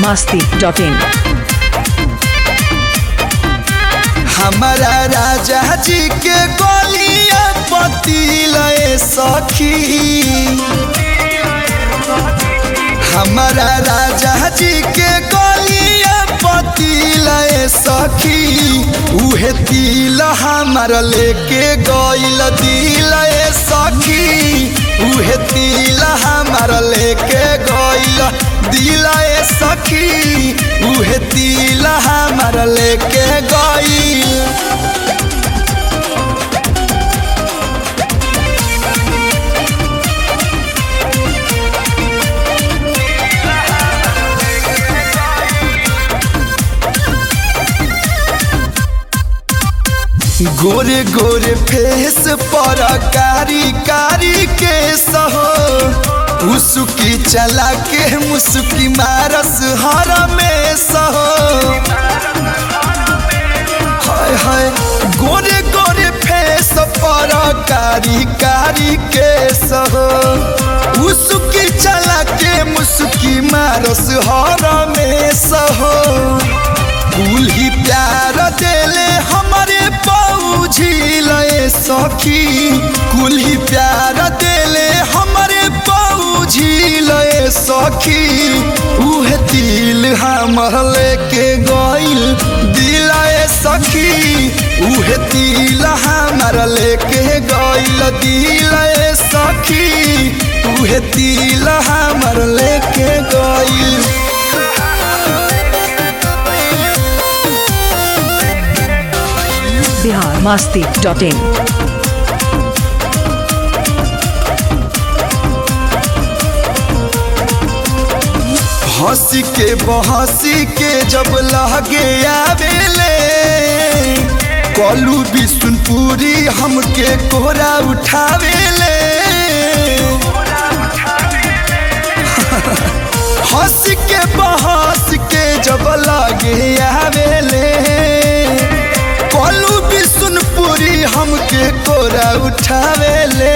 masti.in हमारा राजा जी के गोलिया पतिलए सखी हमारा राजा जी के गोलिया पतिलए सखी उहे तिल हमार लेके गइल दिलए सखी उहे तिल हमार लेके गइल दिलए सखी उहे तिल हमार लेके गइल गोरे गोरे फेस पर कारी कारी के सहो उसकी चला के मुस्की मारस हर में सहो हाय हाय गोरे गोरे फेस पर कारी कारी के सहो उसकी चला के मुस्की मारस हर में सहो कुल ही प्यार देले हमारे पौझी लए सखी कुल ही प्यार देले हमारे पौझी लए सखी उहे दिल हमर लेके गइल दिलाए सखी उहे दिल हमर लेके गइल दिलाए सखी उहे दिल हमर लेके गइल Bihar masti.in हंसी के बहसी के जब लगे आवेले कलू बिशुनपुरी हमके कोहरा उठावेले हंस के बहस के जब लगे आवेले कलू बिशुनपुरी हमके कोहरा उठावेले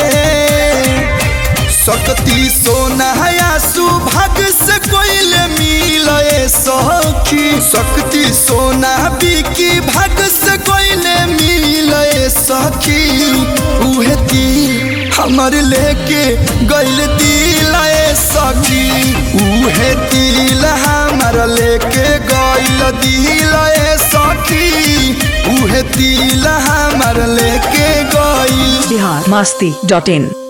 सकती सोना या सुभाग से कोइल मिले सखी सकती सोना बिकी भाग से कोइल मिले सखी उहे ती हमर लेके गइल दिलाए सखी उहे तिल हमर लेके गइल दिलाए सखी उहे तिल हमर लेके गइल Bihar masti.in